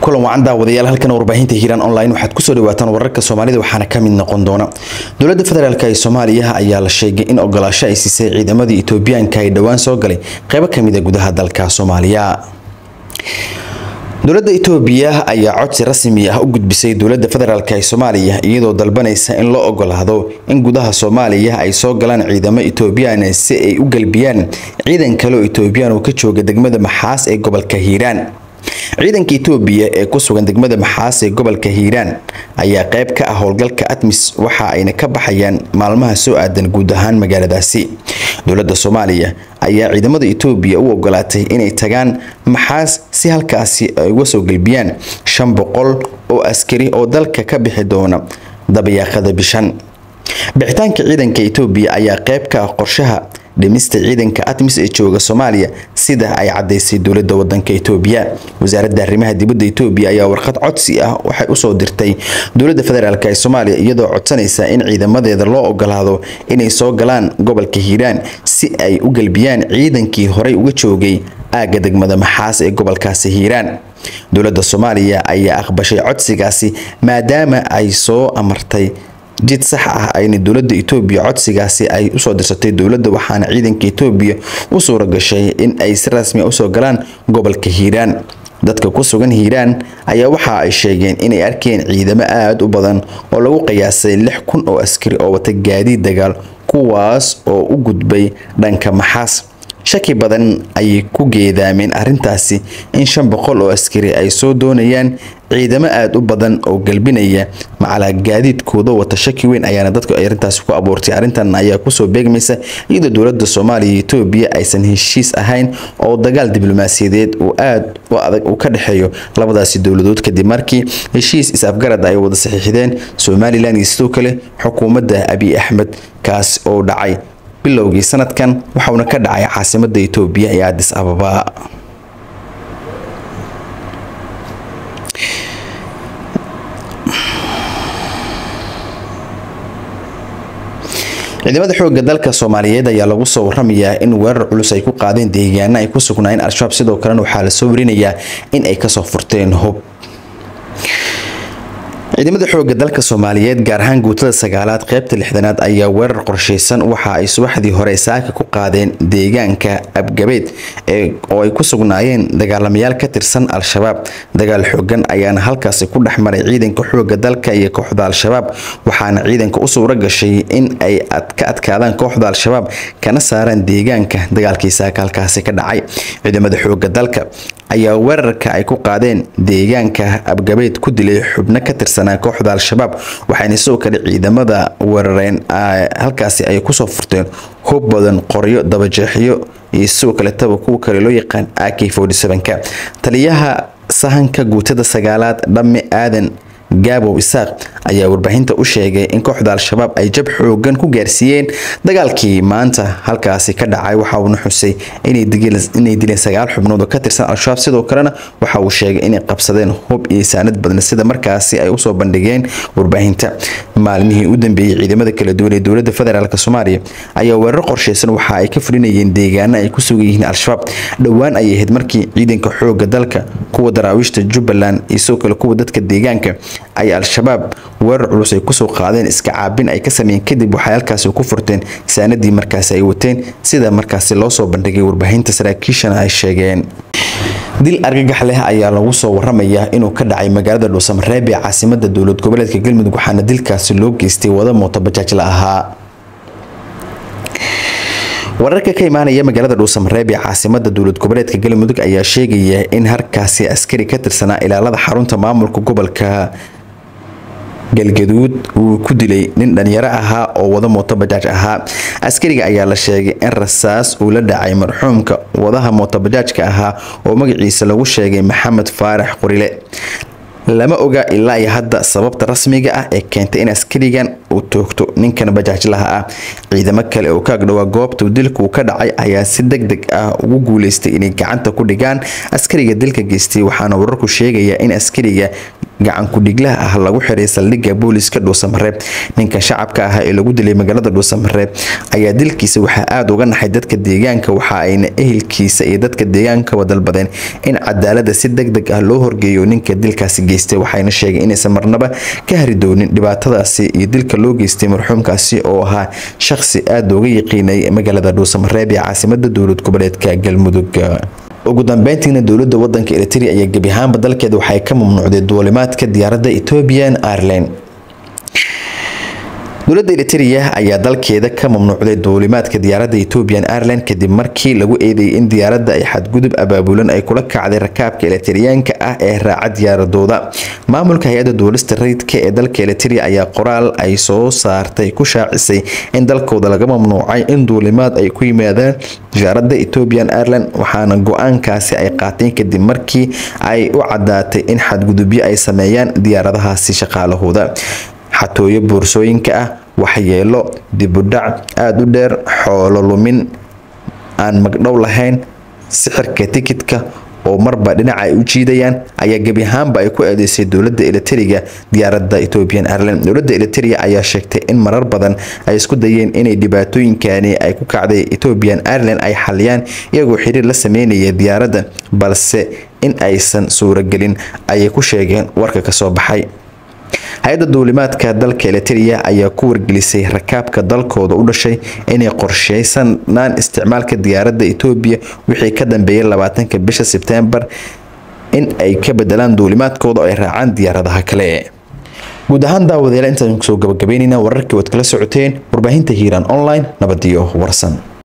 kulan wacan daawadayaal halkan warbaahinta hiiraan online waxaad kusoo dhawaataan wararka soomaalida waxaana ka mid noqon doona dowladda federaalk ee soomaaliya ayaa la sheegay in ogolaasho ay siisay ciidamadii etoobiyaanka ay dhowaan soo galay qeybo kamid a gudaha dalka soomaaliya dowladda itoobiya ayaa codsi rasmi ah u gudbisay dowladda federaalk ee soomaaliya iyadoo dalbanaysa in loo ogolaado in gudaha soomaaliya ay soo galaan ciidamo etoobiyaan si ay u galbiyaan ciidan kale oo etoobiyaan oo ka jooga degmada maxaas ee gobolka hiiraan ciidanka itoobiya ee ku sugan degmada maxaas ee gobolka hiiraan ayaa qayb ka ah howlgalka atmis waxa ayna ka baxayaan maalmaha soo aadan guud ahaan magaaladaasi dowladda soomaaliya ayaa ciidamada itoobiya u ogolaatay inay tagaan maxaas si halkaasi ay uga soo gelbiyaan shan boqol oo askari oo dalka ka bixi doona dabayaaqada bishan bixitaanka ciidanka itoobiya ayaa qayb ka ah qorshaha dhimista ciidanka atmis ee jooga soomaaliya sida ay cadaysay dowlada wadanka itoobiya wasaaradda arrimaha dibadda itoobiya ayaa warqad codsi ah waxay usoo dirtay dowladda federaalk ee soomaaliya iyadoo codsanaysa in ciidamadeeda loo ogolaado inay soo galaan gobolka hiiraan si ay u galbiyaan ciidankii horey uga joogay aagga degmada maxaas ee gobolkaasi hiiraan dowladda soomaaliya ayaa aqbashay codsigaasi maadaama ay soo amartay jid sax ah ayna dowladda itoobiya codsigaasi ay usoo dirsatay dowladda waxaana ciidanka itoobiya u suura gashay in ay si rasmi usoo galaan gobolka hiiraan dadka ku sugan hiiraan ayaa waxa ay sheegeen inay arkeen ciidamo aada u badan oo lagu qiyaasay lix kun oo askari oo wata gaadiid dagaal kuwaas oo u gudbay dhanka maxaas shaki badan ayay ku geedaameen arrintaasi in shan boqol oo askari ay soo doonayaan ciidamo aada u badan oo galbinaya macalaa gaadiidkooda wata shaki weyn ayaana dadku arrintaasi ku abuurtay arrintan ayaa kusoo beegmaysa iyadoo dowladda soomaaliya iyo etoobiya aysan heshiis ahayn oo dagaal diblomaasiyadeed uu aada u adag uu ka dhexeeyo labadaasi dowladood kadib markii heshiis is-afgarad ay wada saxiixdeen somalilan iyo sidoo kale xukuumadda abiy axmed kaas oo dhacay bilowgii sanadkan waxauna ka dhacay caasimada itoobiya ee adis ababa ciidamada xoogga dalka soomaaliyeed ayaa lagu soo waramayaa in weerar culus ay ku qaadeen deegaana ay ku sugnaayeen al-shabaab sidoo kalena waxaa lasoo warinayaa in ay kasoo furteen hub ciidamada xoogga dalka soomaaliyeed gaar ahaan guutada sagaalaad qeybta lixdanaad ayaa weerar qorsheysan waxa ay subaxdii hore saaka ku qaadeen deegaanka abgabeed oo ay ku sugnaayeen dagaalamayaal ka tirsan al-shabaab dagaal xoogan ayaana halkaasi ku dhex maray ciidanka xoogga dalka iyo kooxda al-shabaab waxaana ciidanka u suura gashay in ay ka adkaadaan kooxda al-shabaab kana saaraan deegaanka dagaalkii saaka halkaasi ka dhacay ciidamada xoogga dalka ayaa weerarka ay ku qaadeen deegaanka abgabeed ku dilay xubno ka tirsanaa kooxda al-shabaab waxayna sidoo kale ciidamada weerareen halkaasi ay kusoo furteen hub badan qoryo dabajeexyo iyo sidoo kaletaba kuwa kale loo yaqaan ak ka taliyaha sahanka guutada sagaalaad dhamme aadan gaabow isaaq ayaa warbaahinta u sheegay in kooxda al-shabaab ay jab xoogan ku gaarsiiyeen dagaalkii maanta halkaasi ka dhacay waxa uuna xusay inay dileen sagaal xubnood oo ka tirsan al-shabaab sidoo kalena waxa uu sheegay inay qabsadeen hub iyo saanad badan sida markaasi ay usoo bandhigeen warbaahinta maalmihii u dambeeyey ciidamada kala duwan ee dowlada federaalk soomaaliya ayaa weerar qorsheysan waxa ay ka fulinayeen deegaana ay ku sugan yihiin al-shabaab dhowaan ayay ahayd markii ciidanka xooga dalka kuwa daraawiishta jubbaland iyo sidoo kale kuwa dadka deegaanka ay al-shabaab weerar culus ay kusoo qaadeen iska caabin ay ka sameeyeen kadib waxay halkaasi ku furteen saanadii markaasi ay wateen sida markaasi loo soo bandhigay warbaahinta saraakiishana ay sheegeen dil argagax leh ayaa lagu soo waramayaa inuu ka dhacay magaalada dhuusamareeb ee caasimada dowlad goboleedka galmudug waxaana dilkaasi loo geystay wada mooto bajaaj la ahaa wararka ka imaanaya magaalada dhuusamareeb ee caasimada dowlad goboleedka galmudug ayaa sheegaya in harkaasi askari ka tirsanaa ilaalada xarunta maamulka gobolka galgaduud uu ku dilay nin dhalinyaro ahaa oo wada mooto bajaaj ahaa askariga ayaa la sheegay in rasaas uu la dhacay marxuumka wadaha mooto bajaajka ahaa oo magaciisa lagu sheegay maxamed faarax qorile lama oga ilaa iyo hadda sababta rasmiga ah ee keentay in askarigan uu toogto ninkan bajaajlaha ah ciidamo kale oo ka agdhowaa goobta dilkuu ka dhacay ayaa si deg deg ah ugu guuleystay inay gacanta ku dhigaan askariga dilka geystay waxaana wararku sheegaya in askariga gacan ku-dhiglaha ah lagu xiray saldhigga booliska dhuusamareeb ninka shacabka ah ee lagu dilay magaalada dhuusamareeb ayaa dilkiisa waxaa aada uga naxay dadka deegaanka waxa ayna ehelkiisa iyo dadka deegaankaba dalbadeen in cadaalada si deg deg ah loo horgeeyo ninka dilkaasi geystay waxayna sheegeen inaysan marnaba ka hari doonin dhibaatadaasi iyo dilka loo geystay marxuumkaasi oo ahaa shaqsi aada uga yaqiinay magaalada dhuusamareeb ee caasimada dowlad goboleedka galmudug ugu dambeyntiina dowlada wadanka eritrea ayaa gebi ahaanba dalkeeda waxay ka mamnuucday duulimaadka diyaaradda ethiopian airline dowladda eritrea ayaa dalkeeda ka mamnuucday duulimaadka diyaaradda ethiopian airline kadib markii lagu eedeeyay in diyaaradda ay xadgudub abaabulan ay kula kacday rakaabka eritriyaanka ah ee raaca diyaaradooda maamulka hay-adda duulista rayidka ee dalka eritrea ayaa qoraal ay soo saartay ku shaacisay in dalkooda laga mamnuucay in duulimaad ay ku yimaadaan diyaaradda ethiopian airline waxaana go-aankaasi ay qaateen kadib markii ay u cadaatay in xadgudubyo ay sameeyaan diyaaradahaasi shaqaalahooda xatooyo boorsooyinka ah waxyeelo dibudhac aada u dheer xoolo lumin aan magdhow lahayn sixirka tikidka oo marba dhinaca ay u jiidayaan ayaa gebi ahaanba ay ku eedeysay dowlada eritriga diyaaradda ethiopian airline dowlada eritrea ayaa sheegtay in marar badan ay isku dayeen inay dhibaatooyinkani ay ku kacday ethiopian airline ay xaliyaan iyagoo xiriir la sameynaya diyaaradda balse in aysan suuragelin ayay ku sheegeen warka kasoo baxay hay-adda duulimaadka dalka eritrea ayaa ku wargelisay rakaabka dalkooda u dhashay inay qorsheysanaan isticmaalka diyaaradda etoobiya wixii ka dambeeyay labaatanka bisha sebtembar in ay ka bedelaan duulimaadkooda oo ay raacaan diyaaradaha kale guud ahaan daawadeela intaan kusoo gabagabeynayna wararkii waad kala socoteen warbaahinta hiiraan online nabadiyo warsan